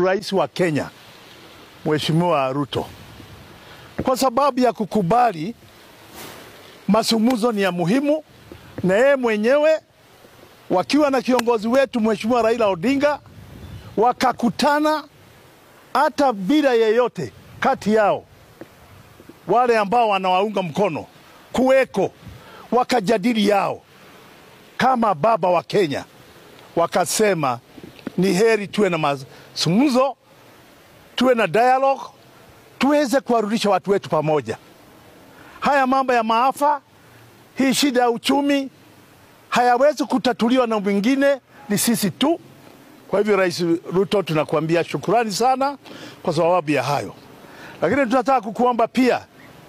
rais wa Kenya Mheshimiwa Ruto kwa sababu ya kukubali mazungumzo ni ya muhimu, na yeye mwenyewe wakiwa na kiongozi wetu Mheshimiwa Raila Odinga wakakutana hata bila yeyote kati yao wale ambao wanawaunga mkono kuweko, wakajadili yao kama baba wa Kenya, wakasema ni heri tuwe na mazungumzo, tuwe na dialogue, tuweze kuwarudisha watu wetu pamoja. Haya mambo ya maafa, hii shida ya uchumi hayawezi kutatuliwa na mwingine, ni sisi tu. Kwa hivyo, Rais Ruto, tunakuambia shukurani sana kwa sababu ya hayo, lakini tunataka kukuomba pia,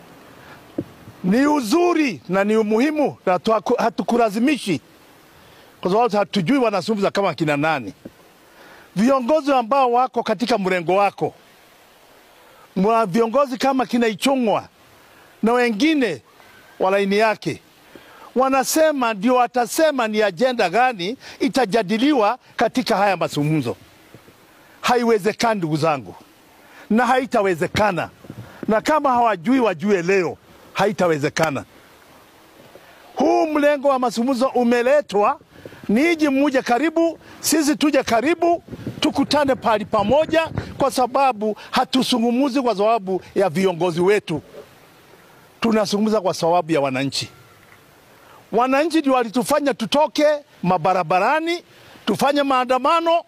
ni uzuri na ni umuhimu na hatukulazimishi, kwa sababu hatujui wanazungumza kama kina nani. Viongozi ambao wako katika mrengo wako, mwa viongozi kama kina Ichung'wa na wengine wa laini yake wanasema ndio watasema ni ajenda gani itajadiliwa katika haya mazungumzo. Haiwezekani ndugu zangu, na haitawezekana, na kama hawajui wajue leo, haitawezekana. Huu mlengo wa mazungumzo umeletwa niji muje karibu, sisi tuje karibu, tukutane pahali pamoja, kwa sababu hatusungumuzi kwa sababu ya viongozi wetu, tunazungumza kwa sababu ya wananchi. Wananchi ndio walitufanya tutoke mabarabarani tufanye maandamano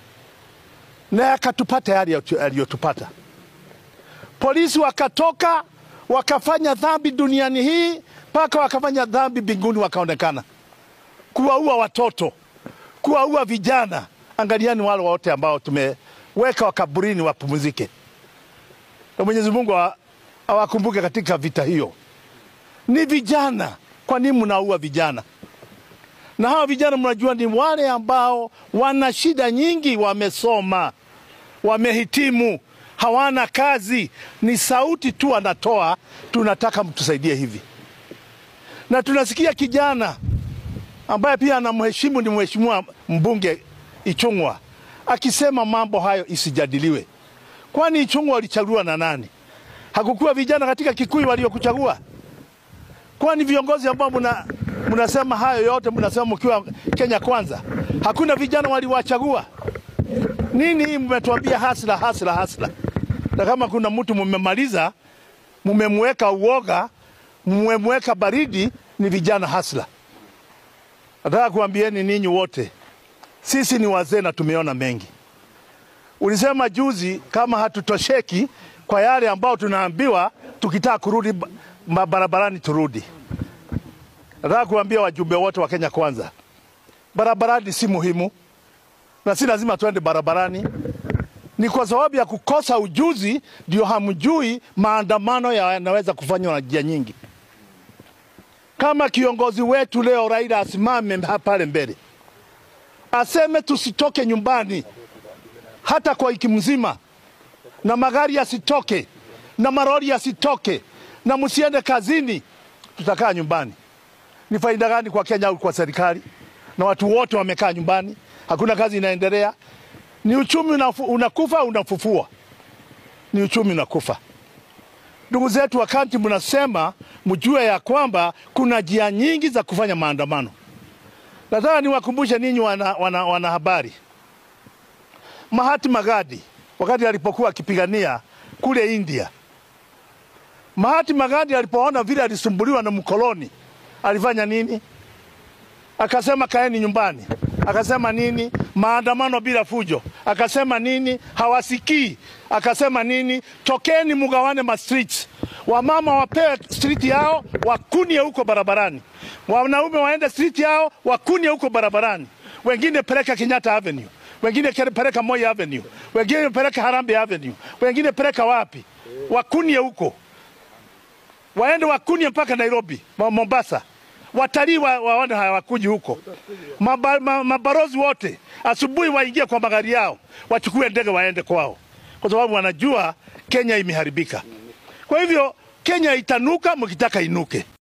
na yakatupata yale yaliyotupata. Polisi wakatoka wakafanya dhambi duniani hii mpaka wakafanya dhambi mbinguni, wakaonekana kuwaua watoto, kuwaua vijana. Angaliani wale wote ambao tumeweka wakaburini wapumzike, na Mwenyezi Mungu awakumbuke katika vita hiyo. Ni vijana kwa nini mnaua vijana? Na hawa vijana mnajua ni wale ambao wana shida nyingi, wamesoma, wamehitimu, hawana kazi, ni sauti tu anatoa, tunataka mtusaidie hivi. Na tunasikia kijana ambaye pia anamheshimu ni mheshimiwa mbunge Ichung'wa akisema mambo hayo isijadiliwe. Kwani Ichung'wa alichaguliwa na nani? Hakukuwa vijana katika Kikuyu waliokuchagua? Kwani viongozi ambao muna, munasema hayo yote mnasema mkiwa Kenya Kwanza, hakuna vijana waliwachagua? Nini hii mmetuambia hasla hasla hasla? Na kama kuna mtu mmemaliza, mmemweka uoga, mmemweka baridi, ni vijana hasla. Nataka kuambieni ninyi wote, sisi ni wazee na tumeona mengi. Ulisema juzi kama hatutosheki kwa yale ambao tunaambiwa, tukitaka kurudi mabarabarani turudi. Nataka kuambia wajumbe wote wa Kenya Kwanza, barabarani si muhimu na si lazima tuende barabarani. Ni kwa sababu ya kukosa ujuzi ndio hamjui maandamano yanaweza kufanywa na njia nyingi. Kama kiongozi wetu leo Raila asimame pale mbele aseme tusitoke nyumbani hata kwa wiki mzima, na magari yasitoke na marori yasitoke na msiende kazini, tutakaa nyumbani. Ni faida gani kwa Kenya au kwa serikali? Na watu wote wamekaa nyumbani, hakuna kazi inaendelea. Ni uchumi unafu, unakufa unafufua, ni uchumi unakufa. Ndugu zetu, wakati mnasema mjue ya kwamba kuna njia nyingi za kufanya maandamano. Nataka niwakumbushe ninyi wana, wana, wana habari, Mahatma Gandhi wakati alipokuwa akipigania kule India Mahatma Gandhi alipoona vile alisumbuliwa na mkoloni alifanya nini? Akasema kaeni nyumbani. Akasema nini? Maandamano bila fujo. Akasema nini? Hawasikii. Akasema nini? Tokeni mugawane ma streets. Wamama wapewe street yao wakunie huko barabarani, wanaume waende street yao wakunie huko barabarani, wengine peleka Kenyatta Avenue, wengine peleka Moi Avenue, wengine peleka Harambee Avenue, wengine peleka wapi, wakunie huko waende wakunie mpaka Nairobi, Mombasa. Watalii wa, waone hawakuji huko. Maba, ma, mabarozi wote asubuhi waingie kwa magari yao, wachukue ndege waende kwao, kwa sababu wanajua Kenya imeharibika. Kwa hivyo Kenya itanuka mkitaka inuke.